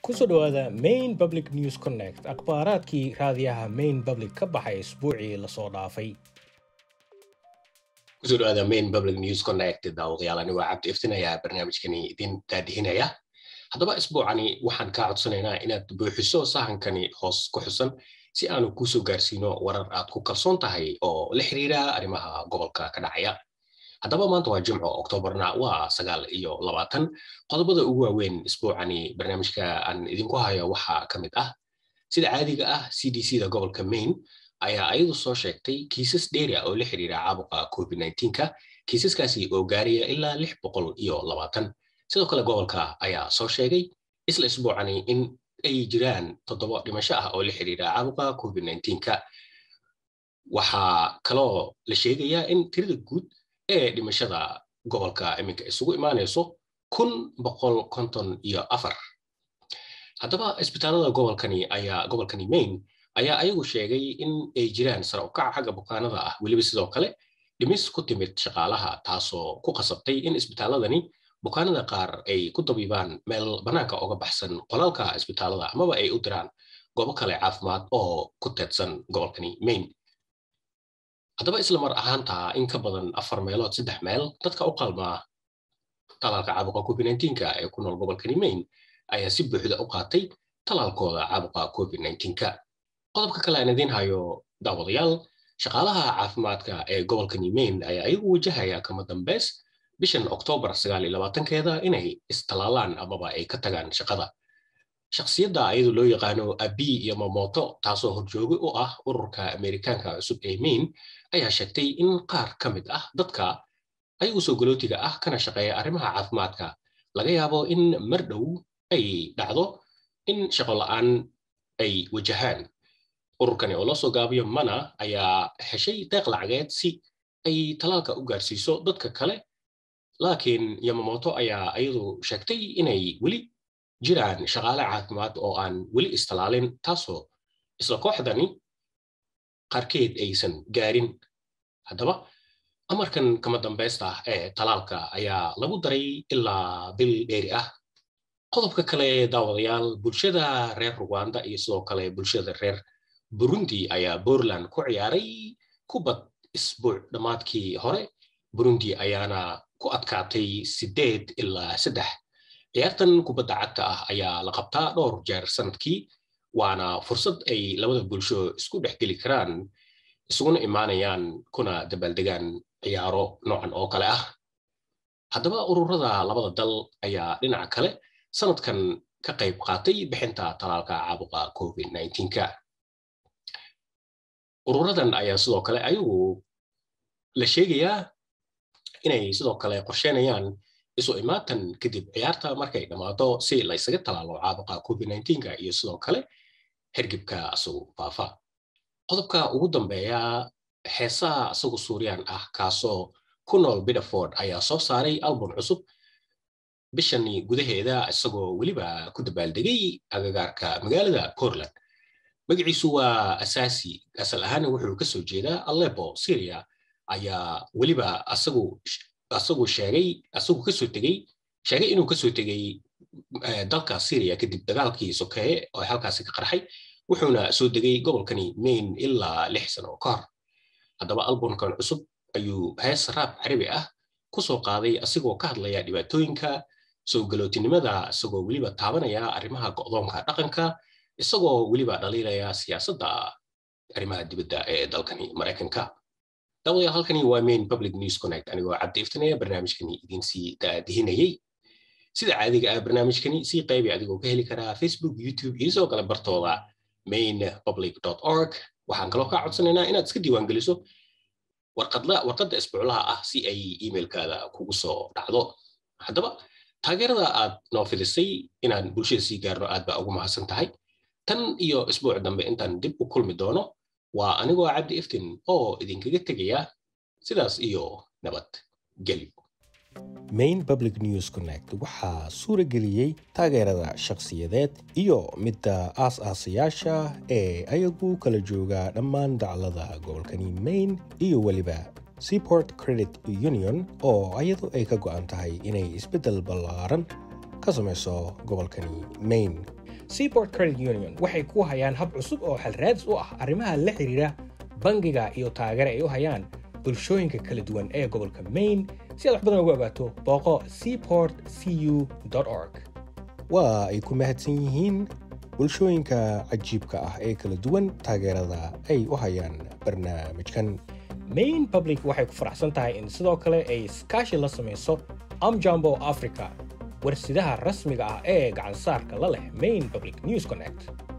kusoo dhawaada main public news connect akhbaaraadkii raadiyaha main public ka baxay isbuucii lasoo dhaafay kusoo dhawaada main public news connect daawadayaal anigoo cabdi iftinayaa barnaamijkani idin daadihinaya haddaba isbuucani waxaan kaa codsanaynaa inaad buuxiso sahankani hoos ku xusan si aanu kuusoo gaarsiino warar aad ku kalsoon tahay oo la xiriira arrimaha gobolka ka dhacaya haddaba maanta waa jimco oktoobarna waa sagaal iyo labaatan qodobada ugu waaweyn isbuucani barnaamijka aan idinku hayo waxaa ka mid ah sida caadiga ah c d c da gobolka maine ayaa ayadu soo sheegtay kiisas dheeri ah oo la xiriira caabuqa covid ka kiisaskaasi oo gaaraya ilaa lix boqol iyo labaatan sidoo kale gobolka ayaa soo sheegay isla isbuucani in ay jiraan toddoba dhimasho ah oo la xiriira caabuqa covid ka waxaa kaloo la sheegayaa in tirada guud ee dhimashada gobolka iminka isugu imaanayso kun boqol konton iyo afar haddaba isbitaalada gobolkani ayaa gobolkani maine ayaa ayagu sheegay in ay jiraan sare ukaca xagga bukaanada ah weliba sidoo kale dhimis ku timid shaqaalaha taasoo ku qasabtay in isbitaaladani bukaanada qaar ay ku dabiibaan meel bannaanka oga baxsan qolalka isbitaalada amaba ay u diraan goobo kale caafimaad oo ku teedsan gobolkani maine haddaba isla mar ahaantaa in ka badan afar meelood saddex meel dadka u qalmaa talaalka caabuqa covid ee ku nool gobolkani maine ayaa si buuxda u qaatay talaalkooda caabuqa covid qodobka kale aan idiin hayo daawadayaal shaqaalaha caafimaadka ee gobolkani maine ayaa ayagu wajahaya kama dambeys bishan oktoobar sagaal iyo labaatankeeda inay istalaalaan amaba ay ka tagaan shaqada shakhsiyadda ayadu loo yaqaano abi iyo mamoto taasoo horjoogi u ah ururka amerikaanka cusub ee maine ayaa sheegtay in qaar ka mid ah dadka ayagu soo galootiga ah kana shaqeeya arrimaha caafimaadka laga yaabo in mar dhow ay dhacdo in shaqo la'aan ay wajahaan ururkani oo loo soo gaabiyo mana ayaa heshay deeq lacageed si ay talaalka u gaarsiiso dadka kale laakiin yamamoto ayaa ayadu sheegtay inay weli jiraan shaqaale caafimaad oo aan weli istalaalin taasoo isla kooxdani qaarkeed aysan gaarin haddaba amarkan kama dambaysta ah ee talaalka ayaa lagu daray ilaa bil dheeri ah qodobka kale daawadayaal bulshada reer ruwanda iyo sidoo kale bulshada reer burundi ayaa puntland ku ciyaaray kubad isbuuc dhammaadkii hore burundi ayaana ku adkaatay sideed ilaa saddex ciyaartan kubadda cagta ah ayaa la qabtaa dhowr jeer sanadkii waana fursad ay labada bulsho isku dhex geli karaan isuguna imaanayaan kuna dabaaldegaan ciyaaro noocan oo kale ah haddaba ururada labada dal ayaa dhinaca kale sanadkan ka qayb qaatay bixinta talaalka caabuqa covid ka ururadan ayaa sidoo kale ayagu la sheegayaa inay sidoo kale qorsheynayaan isu imaatan kadib ciyaarta markay dhammaato si la ysaga talaalo caabuqa covid iyo sidoo kale hergibka asagu faafa qodobka ugu dambeeya heesaha asagu suuriyaan ah kaasoo ku nool bidaford ayaa soo saaray album cusub bishani gudaheeda isagoo weliba ku dabaaldegay agagaarka magaalada portland magaciisu waa asaasi asal ahaana wuxuu kasoo jeedaa alebo syria ayaa weliba asagu asagu sheegay asagu kasoo tegey sheegay inuu kasoo tegey dalka syria kadib dagaalkii sokeeye oo halkaasi ka qarxay wuxuuna soo degay gobolkani maine ilaa lix sano ka hor haddaba albumkan cusub ayuu hees raab carabi ah kusoo qaaday asigoo ka hadlaya dhibaatooyinka soo galootinimada isagoo weliba taabanaya arrimaha go'doonka dhaqanka isagoo weliba dhaliilaya siyaasadda arrimaha dibadda ee dalkani maraykanka daawadayaal halkani waa main public news connect anigoo cabdi iftinaya barnaamijkani idinsii daadihinayay sida caadiga ah barnaamijkani sii qaybi adigoo ka heli karaa facebook youtube iyo sidoo kale bartooda main public org waxaan kaloo kaa codsanaynaa inaad iska diiwaan geliso warqadda isbuuclaha ah si ay emailkaada kugu soo dhacdo haddaba taageerada aad noo fidisay inaan bulshada sii gaarno aad baa ugu mahadsan tahay tan iyo isbuuc dambe intaan dib u kulmi doono waa anigoo cabdi iftin oo idinkaga tegaya sidaas iyo nabad gelyo main public news connect waxaa suura geliyey taageerada shakhsiyadeed iyo midda aas-aasayaasha ee ayagu kala jooga dhammaan daclada gobolkani maine iyo weliba seaport credit union oo ayadu ay ka go'an tahay inay isbeddel ballaaran ka samayso gobolkani maine seaport credit union waxay ku hayaan hab cusub oo xalraadis u ah arrimaha la xidhiidha bangiga iyo taageere ay u hayaan bulshooyinka kala duwan ee gobolka maine si aad wax badan ugu ogaato booqo seaport cu org waa ay ku mahadsan yihiin bulshooyinka cajiibka ah ee kala duwan taageerada ay u hayaan barnaamijkan maine public waxay ku faraxsan tahay in sidoo kale ay iskaashi la samayso amjambo africa warsidaha rasmiga ah ee gacansaarka la leh maine public news connect